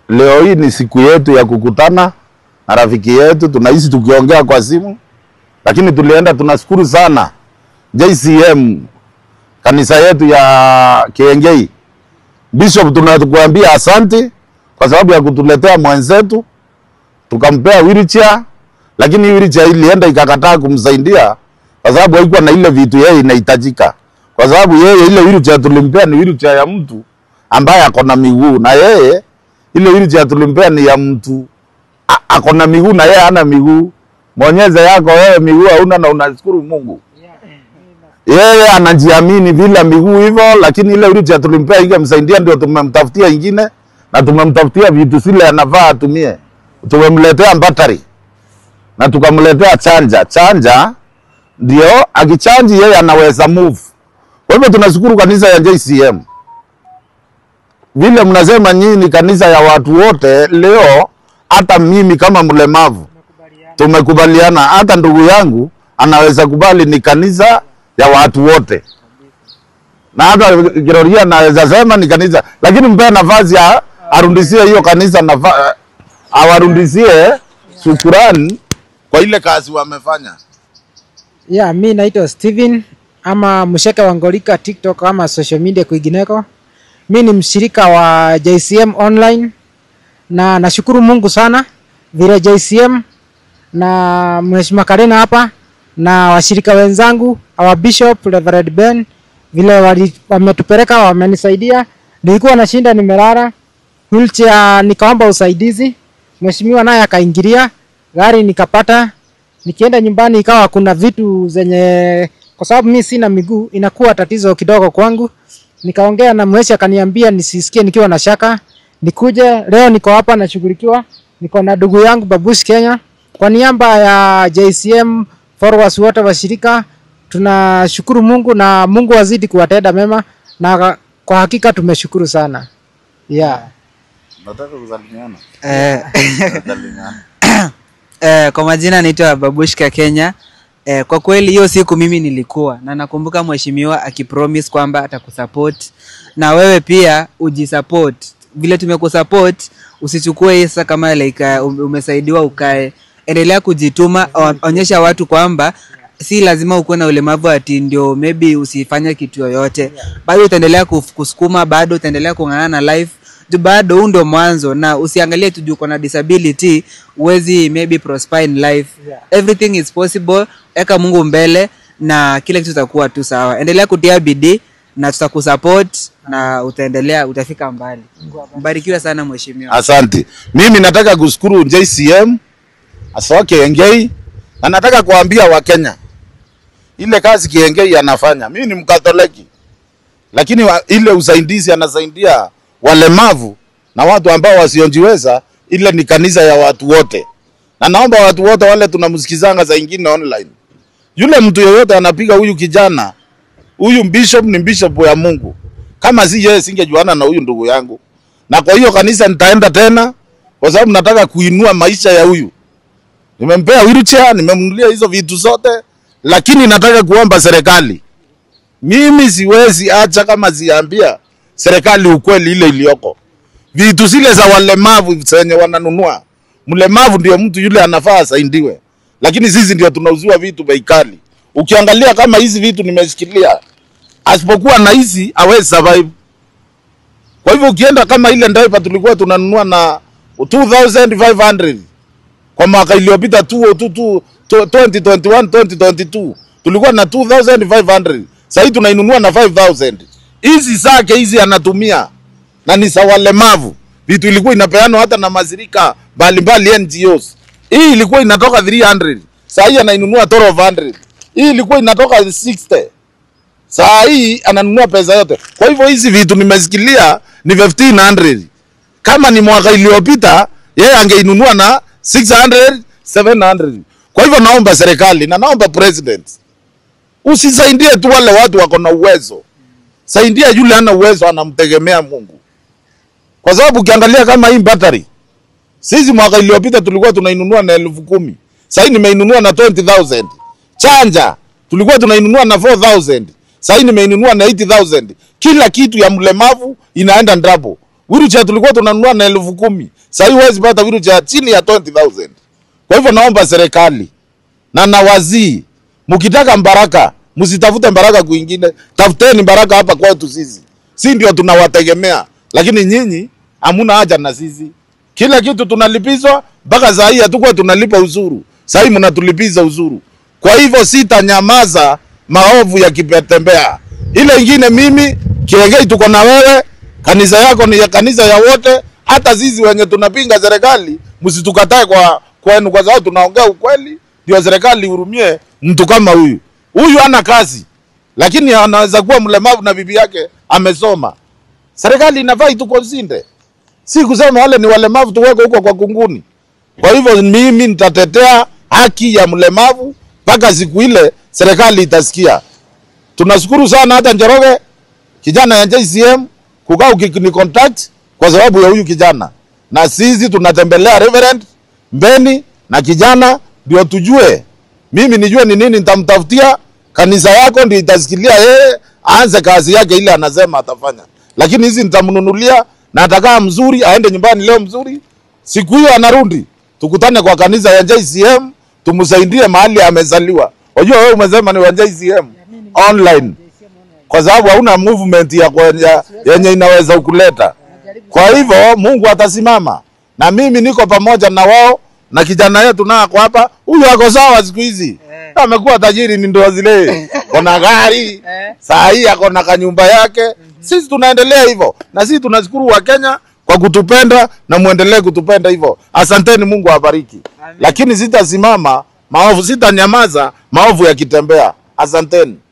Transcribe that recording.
leo hii ni siku yetu ya kukutana na rafiki yetu, tunaishi tukiongea kwa simu, lakini tulienda, tunashukuru sana JCM kanisa yetu ya Kiengei. Bishop, tunakuambia asante kwa sababu ya kutuletea mwenzetu, tukampea wheelchair, lakini wheelchair ilienda ikakataa kumsaidia kwa sababu haikuwa na ile vitu yeye inahitajika, kwa sababu yeye ile wheelchair tulimpea ni wheelchair ya mtu ambaye ako na miguu, na yeye ile wheelchair tulimpea ni ya mtu a- ako na miguu na yeye hana miguu. Mwonyeze yako wewe miguu hauna na unashukuru Mungu yeye anajiamini bila miguu hivyo, lakini ile wheelchair tulimpea ingemsaidia, ndio tumemtafutia ingine na tumemtafutia vitu zile anafaa atumie. Tumemletea battery na tukamletea chanja. Chanja ndio akichanji yeye anaweza move. Kwa hivyo tunashukuru kanisa ya JCM, vile mnasema nyinyi ni kanisa ya watu wote. Leo hata mimi kama mlemavu tumekubaliana, hata ndugu yangu anaweza kubali ni kanisa ya watu wote, na hata Kiroria anaweza sema ni kanisa, lakini mpe nafasi ya arundisie hiyo kanisa nafa, awarundisie shukurani kwa ile kazi wamefanya. Yeah, mi naitwa Steven ama Msheke wa Ngolika TikTok ama social media kwingineko. Mi ni mshirika wa JCM online na nashukuru Mungu sana vile JCM na Mheshimiwa Karena hapa na washirika wenzangu our Bishop Reverend Ben vile wali- wametupeleka wamenisaidia. Nilikuwa nashinda nimelala wheelchair, nikaomba usaidizi, mheshimiwa naye akaingilia gari nikapata nikienda nyumbani ikawa kuna vitu zenye, kwa sababu mi sina miguu, inakuwa tatizo kidogo kwangu. Nikaongea na mweshi akaniambia nisisikie nikiwa na shaka, nikuje leo. Niko hapa nashughulikiwa, niko na ndugu yangu Babush Kenya. Kwa niaba ya JCM followers wote wa shirika, tunashukuru Mungu na Mungu azidi kuwatenda mema, na kwa hakika tumeshukuru sana yeah. Nataka kusalimiana. Eh, Kusalimiana. eh, kwa majina naitwa Babushka Kenya. Eh, kwa kweli hiyo siku mimi nilikuwa na nakumbuka mheshimiwa akipromise kwamba atakusupport na wewe pia ujisupport. Vile tumekusupport usichukue hii sasa kama like uh, ume- umesaidiwa ukae. Endelea kujituma, o- onyesha watu kwamba si lazima ukuwe na ulemavu ati ndio maybe usifanye kitu yoyote. Bado utaendelea kuf- kusukuma, bado utaendelea kung'ang'ana na life juu bado huu ndo mwanzo na usiangalie tu juu uko na disability uwezi maybe prosper in life everything is possible eka mungu mbele na kila kitu itakuwa tu sawa endelea kutia bidii na tutakusupport na utaendelea utafika mbali mbarikiwa sana mheshimiwa Asante. Mimi nataka kushukuru JCM Asoa Kiengei na nataka kuambia Wakenya ile kazi Kiengei anafanya. Mimi ni Mkatoliki, lakini wa, ile usaidizi anasaidia walemavu na watu ambao wasiojiweza, ile ni kanisa ya watu wote, na naomba watu wote wale tunamsikizanga za ingine online, yule mtu yeyote anapiga huyu kijana huyu bishop ni bishop ya Mungu. Kama si yeye singejuana na huyu ndugu yangu, na kwa hiyo kanisa nitaenda tena, kwa sababu nataka kuinua maisha ya huyu. Nimempea wheelchair, nimemnunulia hizo vitu zote, lakini nataka kuomba serikali, mimi siwezi acha kama ziambia serikali ukweli ile iliyoko. Vitu zile za walemavu zenye wananunua, mlemavu ndio mtu yule anafaa asaidiwe, lakini sisi ndio tunauziwa vitu bei kali. Ukiangalia kama hizi vitu nimeshikilia, asipokuwa na hizi hawezi survive. Kwa hivyo ukienda kama ile diaper tulikuwa tunanunua na 2500 kwa mwaka iliyopita 2022 2021 2022 tulikuwa na 2500 sasa hivi tunainunua na 5000 hizi zake hizi anatumia na ni za walemavu vitu ilikuwa inapeanwa hata na mazirika mbalimbali NGOs hii ilikuwa inatoka 300 sasa hii anainunua 1200 hii ilikuwa inatoka 60 saa hii ananunua pesa yote. Kwa hivyo hizi vitu nimesikilia ni 1500 kama ni mwaka iliyopita yeye angeinunua na 600 700. Kwa hivyo naomba serikali na naomba president, usisaidie tu wale watu wako na uwezo, saidia yule ana uwezo, anamtegemea Mungu, kwa sababu ukiangalia kama hii battery sisi mwaka iliyopita tulikuwa tunainunua na elfu kumi sahii nimeinunua na 20000 chanja tulikuwa tunainunua na 4000 sahii nimeinunua na 80000 kila kitu ya mlemavu inaenda ndapo Wheelchair tulikuwa tunanunua na elfu kumi. Sasa hivi huwezi pata wheelchair chini ya 20,000. Kwa hivyo naomba serikali na nawazii, mkitaka mbaraka msitafute baraka kwingine, tafuteni baraka hapa kwetu sisi. Si ndio tunawategemea, lakini nyinyi hamuna haja na sisi. Kila kitu tunalipizwa, mpaka saa hii hatukuwa tunalipa uzuru, saa hii mnatulipiza uzuru. Kwa hivyo sitanyamaza maovu yakitembea. Ile ingine mimi Kiengei, tuko na wewe, kanisa yako ni ya kanisa ya wote, hata sisi wenye tunapinga serikali msitukatae kwa kwenu, kwa sababu tunaongea ukweli, ndio serikali ihurumie mtu kama huyu. Huyu hana kazi, lakini anaweza kuwa mlemavu na bibi yake amesoma. Serikali inafaa itukonsinde, si kusema wale ni walemavu tuweke huko kwa kunguni. Kwa hivyo mimi nitatetea haki ya mlemavu mpaka siku ile serikali itasikia. Tunashukuru sana hata Njoroge kijana ya JCM kukaa ukini contact kwa sababu ya huyu kijana, na sisi tunatembelea Reverend Mbeni na kijana ndio tujue, mimi nijue ni nini nitamtafutia. Kanisa yako ndio itasikilia yeye aanze kazi yake ile anasema atafanya, lakini hizi nitamnunulia na atakaa mzuri, aende nyumbani leo mzuri. Siku hiyo anarudi, tukutane kwa kanisa ya JCM, tumsaidie mahali amezaliwa. Unajua wewe umesema ni wa JCM online kwa sababu hauna movement ya kwenye, yenye inaweza kuleta. Kwa hivyo Mungu atasimama na mimi niko pamoja na wao na kijana yetu na ako hapa, huyu ako sawa siku hizi amekuwa tajiri, ni ndoa zile, kona gari saa hii ako na kanyumba yake. Sisi tunaendelea hivyo, na sisi tunashukuru wa Kenya kwa kutupenda na muendelee kutupenda hivyo. Asanteni, Mungu awabariki. Lakini sitasimama maovu, sitanyamaza maovu yakitembea. Asanteni.